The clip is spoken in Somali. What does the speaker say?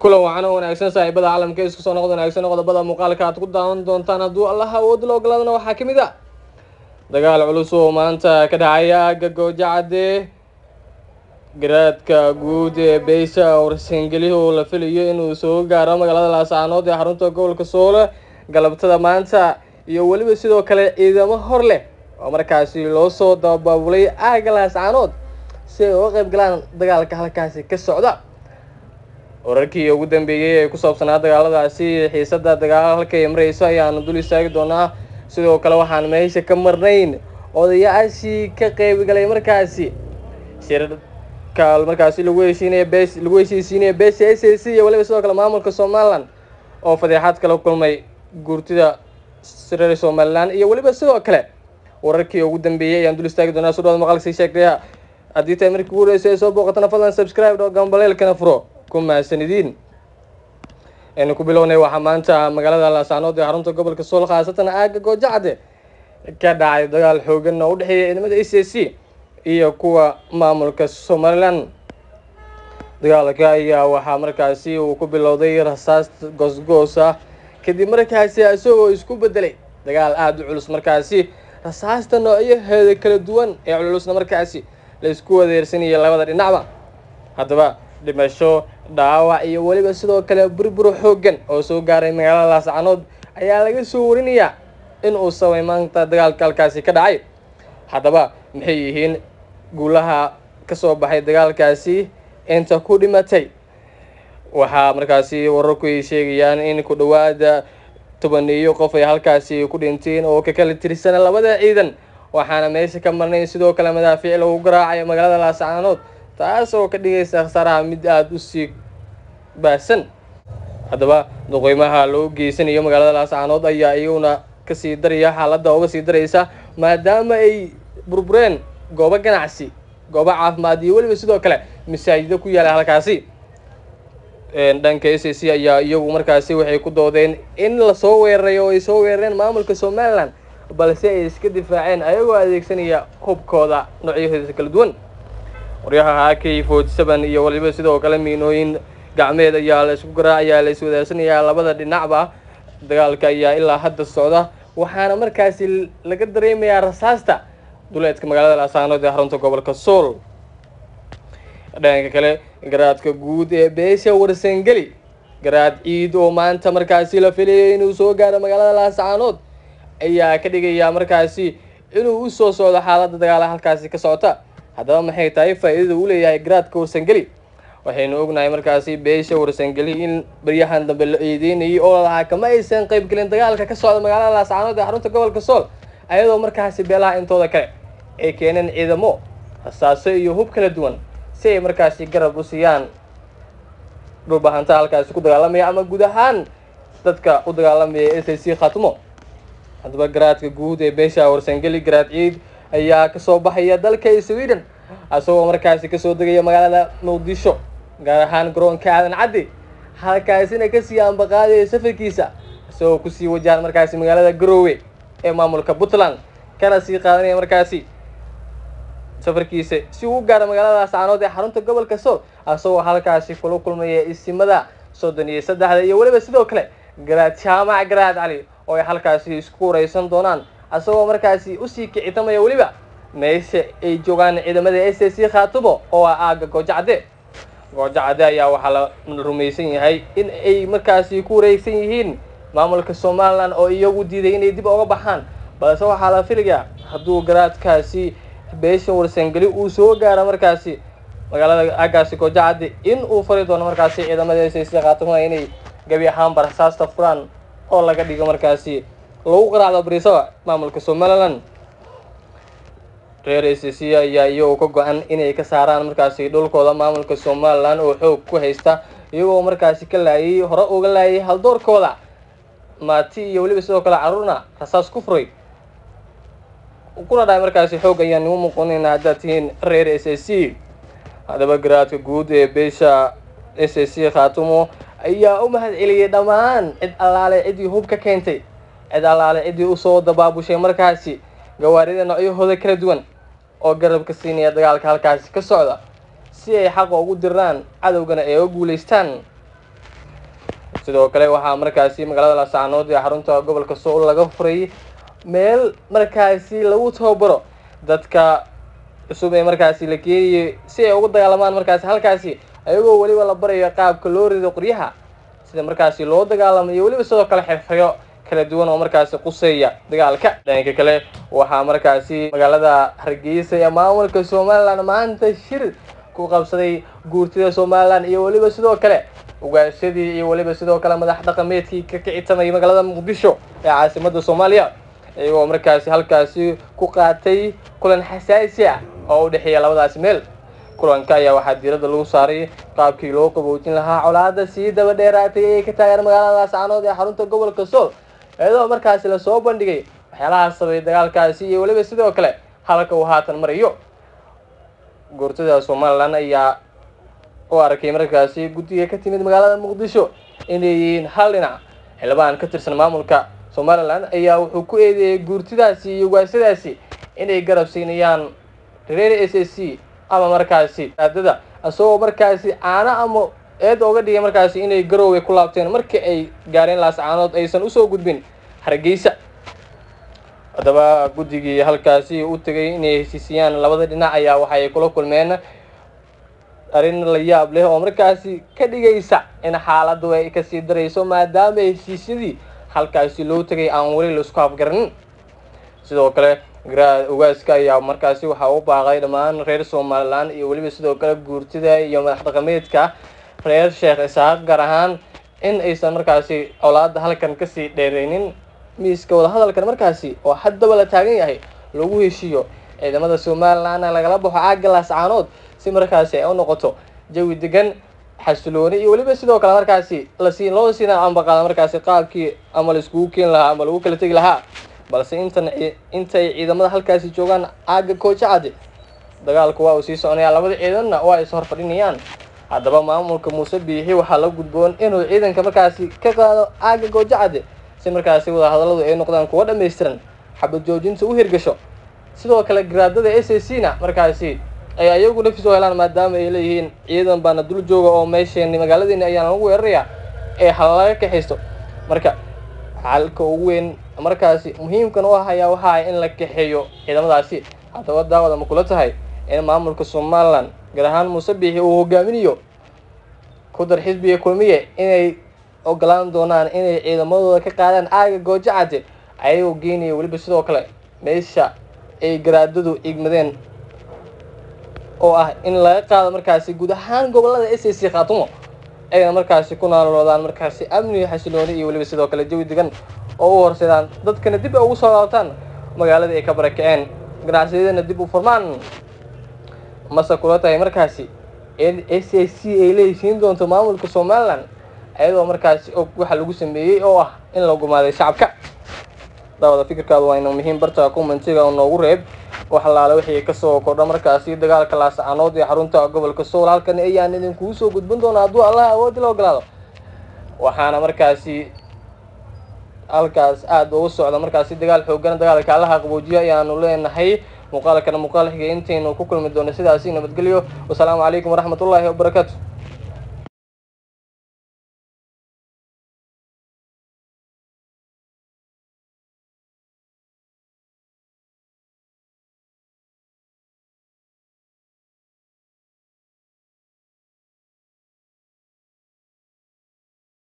kulan wacan oo wanaagsan saaxiibada caalamka isku soo noqod wanaagsan qodobada muuqaalka aad ku daawan doontaan hadduu allaha awood la ogolaadana waxaa ka mid a dagaal culus oo maanta ka dhacaya aagga goojacade garaadka guud ee beysha warsangeli oo la filayo inuu soo gaaro magaalada laascaanood ee xarunta gobolka soole galabtada maanta iyo weliba sidoo kale ciidamo hor leh oo markaasi loo soo dabaabulay aagga laascaanood si ay uga qayb galaan dagaalka halkaasi ka socda wararkii ugu dambeeyey ee ku saabsanaa dagaaladaasi xiisada dagaal halka ay mareyso ayaanu dul istaagi doonaa sidoo kale waxaan meesha ka marnayn odayaashii ka qeybgalay markaasi shirka markaasi lagu heshiinaya bes lagu heshiisiinaya beesha s a c iyo weliba sidoo kale maamulka somalilan oo fadeexaad kala kulmay guurtida reer somalilan iyo weliba sidoo kale wararkii ugu dambeeyey ayaan dul istaagi doonaa sudhawad maqalkasii sheegtaya haddii tahay markii ugu horeysa ee soo booqatana fadlan subscribe dho gambaleelkana furo ku mahadsanidin aynu ku bilownay waxaa maanta magaalada laascaanood ee xarunta gobolka sool khaasatan aagga goojacade ka dhacay dagaal xoogan oo u dhexeeya ciidamada a c c iyo kuwa maamulka somalilan dagaalka ayaa waxaa markaasi uu ku bilowday rasaas goosgoos ah kadib markaasi isagoo isku bedelay dagaal aada u culus markaasi rasaasta noocyaheeda kala duwan ee culusna markaasi la isku wadeersanayay labada dhinacba haddaba dhimasho dhaawac iyo weliba sidoo kale burbur xooggan oo soo gaaray magaalada laascaanood ayaa laga soo warinayaa in uu sabay maanta dagaalka halkaasi ka dhacay haddaba maxay yihiin guulaha kasoo baxay dagaalkaasi inta ku dhimatay waxaa markaasi wararku ay sheegayaan in ku dhawaada tobaniyo qof ay halkaasi ku dhinteen oo ka kala tirsana labada ciidan waxaana meesha ka marnayn sidoo kale madaafiic lagu garaacayo magaalada laascaanood taas oo ka dhigaysa khasaaraha mid aada u sii baahsan haddaba duqeymaha loo geysanayo magaalada laascaanood ayaa iyaguna kasii daraya xaaladda uga sii daraysa maadaama ay burbureen goobo ganacsi goobo caafimaad iyo weliba sidoo kale masaajido ku yaala halkaasi dhanka s a c ayaa iyagu markaasi waxay ku doodeen in lasoo weeraray oo ay soo weerareen maamulka somalilan balse ay iska difaaceen ayagoo adeegsanaya hubkooda noocyaheeda kala duwan waryaha ak forty seven iyo waliba sidoo kale miinooyin gacmeed ayaa la isku garaacayaa la iswadaarsanayaa labada dhinacba dagaalka ayaa ilaa hadda socda waxaana markaasi laga dareemayaa rasaasta duleedka magaalada laascaanood ee xarunta gobolka sool dhanka kale garaadka guud ee beesha warsangeli garaad ciid oo maanta markaasi la filayay inuu soo gaaro magaalada laascaanood ayaa ka dhigayaa markaasi inuu usoo socdo xaaladda dagaala halkaasi ka socota haddaba maxay tahay faa-iidada uu leeyahay garaadka warsangeli waxaynu ognahay markaasi beesha warsangeli in baryahan dambe la eedeynayay oo lahaa kama aysan qayb gelin dagaalka ka socda magaalada laascaanood ee xarunta gobolka sool ayadoo markaasi beelaha intooda kale ay keeneen ciidamo rasaaso iyo hub kala duwan si ay markaasi garab u siiyaan dhulbahanta halkaasi ku dagaalamaya ama guud ahaan dadka u dagaalamaya s a c khatmo haddaba garaadka guud ee beesha warsangeli garaad ciid ayaa kasoo baxaya dalka sweden isagoo markaasi kasoo degaya magaalada muqdisho gaar ahaan garoonka aadan caddi halkaasina kasii ambaqaadaya safarkiisa isagoo kusii wajahan markaasi magaalada garoowe ee maamulka puntland kana sii qaadanaya markaasi safarkiisa si uu u gaaro magaalada laascaanood ee xarunta gobolka sool isagoo halkaasi kula kulmaya isimada soddon iyo saddexda iyo weliba sidoo kale garaad jaamac garaad cali oo ay halkaasi isku wareysan doonaan isagoo markaasi usii kicitamaya weliba meesha ay joogaan ciidamada s a c khaatumo oo ah aagga goojacade goojacade ayaa waxaa la rumaysan yahay in ay markaasi ku wareegsan yihiin maamulka somalilan oo iyagu diiday inay dib oga baxaan balse waxaa la filayaa hadduu garaadkaasi beesha warsangeli uu soo gaaro markaasi magaalada aaggaasi goojacade in uu fari doono markaasi ciidamada s a c khaatumo inay gabi ahaanba rasaasta furaan oo laga dhigo markaasi lagu qaraacdo bariisaba maamulka somalilan reer s c ayaa iyagoo ka go-an inay ka saaraan markaasi dhulkooda maamulka somalilan oo xoog ku haysta iyagoo markaasi ka laayay hore uga laayay haldoorkooda maati iyo weliba sidoo kale caruurna rasaas ku furay kuna dhahay markaasi xoog ayaan nimu muqonaynaa haddaad tihiin reer s a c haddaba garaadka guud ee beesha s a c khaatumo ayaa u mahad celiyay dhammaan cid allaale ciddii hub ka keentay cid allaale ciddii usoo dabaabushay markaasi gawaarida noocyahooda kala duwan oo garabka siinaya dagaalka halkaasi ka socda si ay xaqa ugu diraan cadowgana ay uga guulaystaan sidoo kale waxaa markaasi magaalada laascaanood ee xarunta gobolka sool laga furay meel markaasi lagu tababaro dadka cusub ee markaasi la keenayay si ay ugu dagaalamaan markaasi halkaasi ayagoo weliba la barayo qaabka loo rido qoryaha sida markaasi loo dagaalamayo weliba sidoo kale xirfiryo kala duwan oo markaasi quseeya dagaalka dhanka kale waxaa markaasi magaalada hargeysa ee maamulka somalilan maanta shir ku qabsaday guurtida somalilan iyo weliba sidoo kale ugaashadii iyo weliba sidoo kale madax dhaqameedkii ka kicitamay magaalada muqdisho ee caasimada soomaaliya iyagoo markaasi halkaasi ku qaatay kulan xasaasi ah oo u dhexeeya labadaasi meel kulanka ayaa waxaa diiradda lagu saaray qaabkii loo qaboojin lahaa colaada sii daba dheeraatay ee ka taagan magaalada laascaanood ee xarunta gobolka sool iyadoo markaasi lasoo bandhigay waxyaalaha sabay dagaalkaasi iyo weliba sidoo kale halka uu haatan marayo guurtada somalilan ayaa u arkay markaasi guddiga ka timid magaalada muqdisho inay yihiin hal dhinac xildhibaan ka tirsan maamulka somalilan ayaa wuxuu ku eedeeyey guurtidaasi iyo ugaasadaasi inay garab siinayaan reer s s c ama markaasi aadada isagoo markaasi caano ama eed ooga dhigay markaasi inay garoway ku laabteen markii ay gaareen laascaanood aysan usoo gudbin hargeysa haddaba guddigii halkaasi u tegay inay heshiisiyaan labada dhinac ayaa waxay kula kulmeen arrin la yaab leh oo markaasi ka dhigaysa in xaaladdu ay kasii darayso maadaama heshiisyadii halkaasi loo tegay aan weli laisku afgaranin sidoo kale ugaaska ayaa markaasi waxaa u baaqay dhammaan reer somalilan iyo weliba sidoo kale guurtida iyo madax dhaqameedka reer sheekh isaaq gaar ahaan in aysan markaasi colaada halkan kasii dheereynin miiska wadahadalkan markaasi oo haddaba la taagan yahay lagu heshiiyo ciidamada somalilanna lagala baxo caagga laascaanood si markaasi ay u noqoto jawi degan xasilooni iyo weliba sidoo kale markaasi lasi loo siina ambaqaada markaasi qaabkii ama laiskugu keeni lahaa ama lagu kala tegi lahaa balse intan intay ciidamada halkaasi joogaan caagga koojacade dagaalku waa uu sii soconayaa labada ciidanna waa is hor fadhinayaan haddaba maamulka muuse biixi waxaa la gudboon inuu ciidanka markaasi ka qaado caagga goojacade si markaasi wadahadalladu ay noqdaan kuwa dhammaystiran xabad joojinta u hirgasho sidoo kale garaadada s a c na markaasi ay ayagu nafis u helaan maadaama ay leeyihiin ciidan baana dul jooga oo meesheeni magaaladeeni ayaana lagu weerarayaa ee halalaga kaxaysto marka xalka ugu weyn markaasi muhiimkan u ah ayaa waxa ah in la kaxeeyo ciidamadaasi haddaba daawada ma kula tahay in maamulka somalilan gaar ahaan muuse biixi uu hogaaminayo ku dar xisbiga kulmiye inay ogolaan doonaan inay ciidamadooda ka qaadaan aaga goojacade ayagoo geenaya weliba sidoo kale meesha ay garaadadu igmadeen oo ah in laga qaado markaasi guud ahaan gobolada s a c khaatumo ayna markaasi ku naaloodaan markaasi amni xasilooni iyo weliba sidoo kale jawi degan oo u horseedaan dadkana dib ay ugu soo laabtaan magaaladii ay ka barakaceen ganacsiyadana dib u furmaan mase kula tahay markaasi in s a c ay leehisiin doonto maamulka somalilan ayadoo markaasi og waxa lagu sameeyey oo ah in la gumaaday shacabka daawada fikirkaadu waa ina muhiim barta commentiga oo noogu reeb wax allaale wixii kasoo kordha markaasi dagaalka laascaanood ee xarunta gobolka sool halkan ayaan idinkugu soo gudbin doona hadduu allah awoodi la ogolaado waxaana markaasi halkaas aada ugu socda markaasi dagaal xoogan dagaalka allaha qaboojiya ayaanu leenahay muuqaalkana muuqaal xiga intaynu ku kulmi doono sidaasi nabadgelyo wasalaamu calaykum waraxmat ullaahi wabarakaatu